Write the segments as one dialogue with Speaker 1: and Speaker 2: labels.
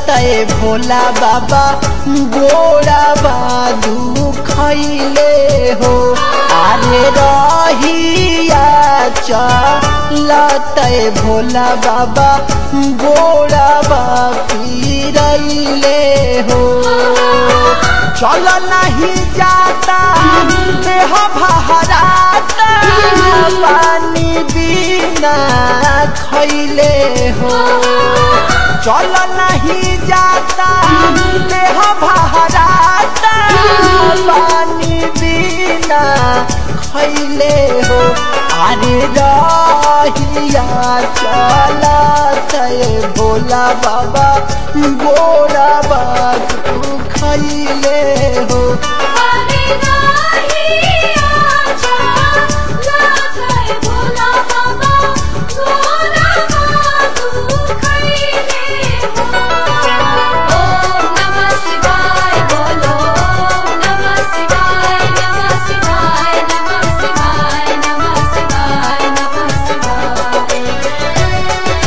Speaker 1: लतए भोला बाबा गोड़ा बादू खैले हो अरे रहिया लतए भोला बाबा गोड़ा पीरैले हो चल नहीं जाता देह भहराता पानी बिना खैले हो चल नहीं जाता देह भहराता पानी बिना खैले हो अरे रहिया चलत भोला बाबा गोरा बाबू खैले हो
Speaker 2: अरे रहिया चलत भोला बाबा गोरा बाबू खैले हो ओम नमः शिवाय बोलो ओम नमः शिवाय नमः शिवाय नमः शिवाय नमः शिवाय नमः शिवाय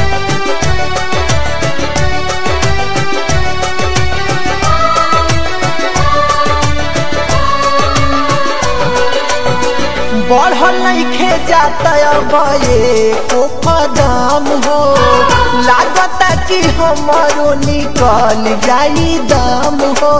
Speaker 1: बढ़ल नइखे जाता अब एको कदम हो लागता कि हमारो निकल जाई दम हो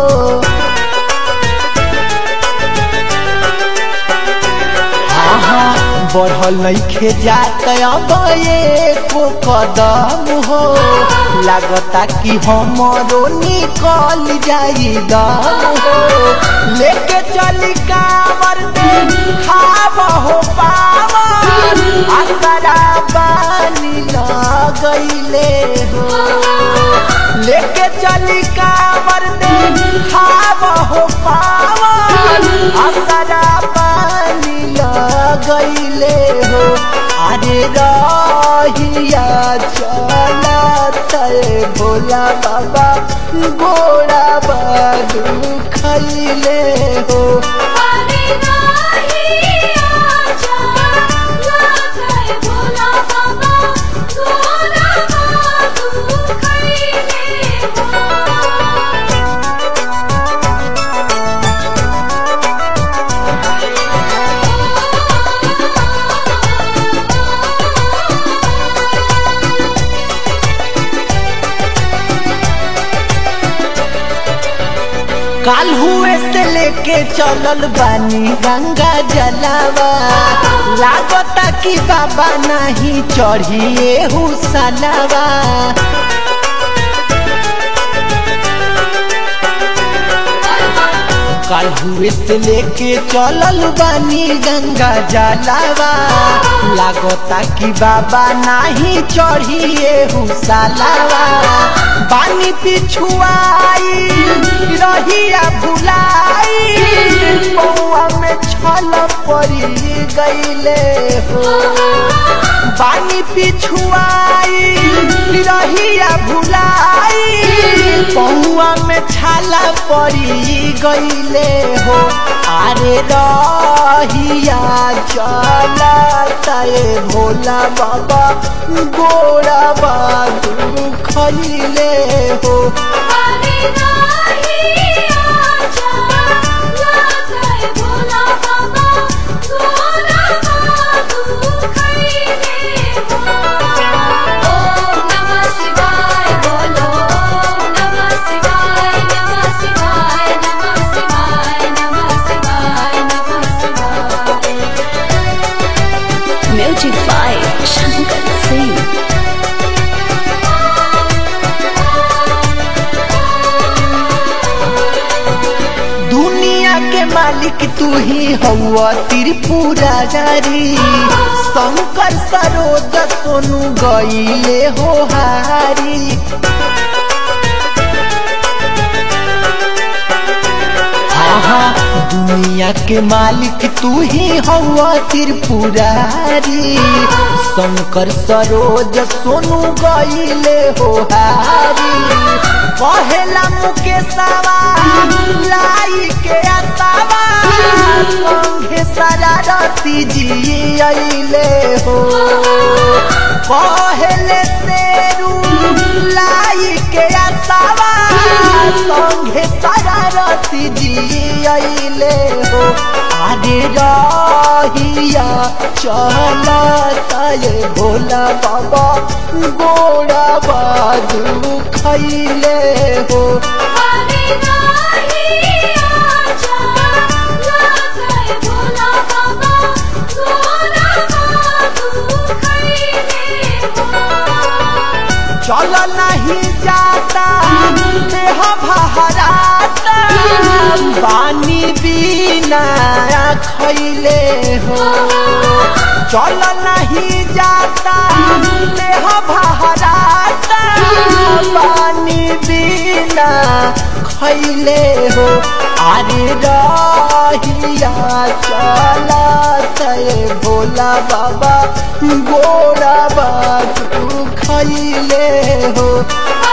Speaker 1: आहा, बढ़ल नइखे जाता अब एको कदम हो लागता कि हमारो निकल जाई दम हो लेके चली कावर खाब हो पावर असरा बानी लगैले हो लेके चली कावर खाब हो पावर असरा बानी लगैले हो अरे रहिया चलत भोला बाबा गोड़ा बादू खैले हो
Speaker 2: अरे रहिया चलत भोला बाबा गोरा बाबू खैले हो
Speaker 1: काल हुए से लेके चलल बानी गंगा जलावा लागता कि बाबा नहीं चढ़िए हुसलावा काल हुए से लेके चलल बानी गंगा जलावा लागता कि बाबा नहीं चढ़िए हुसलावा बानी पिछुआई रहिया भुलाई पौआ में छल पड़ी गईले हो बानी पिछुआई रहिया भुलाई पौआ में छाला पड़ी गईले हो अरे रहिया चलता भोला बाबा गोड़ा बाबू खैले हो
Speaker 2: अरे रहिया चलत भोला बाबा गोरा बाबू खैले हो ओम नमः शिवाय बोलो ओम नमः शिवाय नमः शिवाय नमः शिवाय नमः शिवाय नमः शिवाय
Speaker 3: Music by Shankar Singh.
Speaker 1: दुनिया के मालिक तू ही हवा त्रिपुरा जारी शंकर सरोज सोनू गईले हो हारी आहा, दुनिया के मालिक तू ही हवा त्रिपुरारी शंकर सरोज सोनू गईले हो हारी कहेला मुकेशवा लाई के असावा संघे शरारती जी अइले हो कहेले तेरू लाई के असावा सती जी अइले हो आरे रहिया चलता ये भोला बाबा गोड़ा बाजू खैले हो
Speaker 2: हरे राहिया चला जय भोला बाबा गोरा बाबू खैले हो
Speaker 1: चल नहीं जाता देह बहराता पानी बिना खैले हो चल नहीं जाता देह बहराता पानी बिना खैले हो अरे रहिया चला भोला बाबा गोरा बाबू खैले हो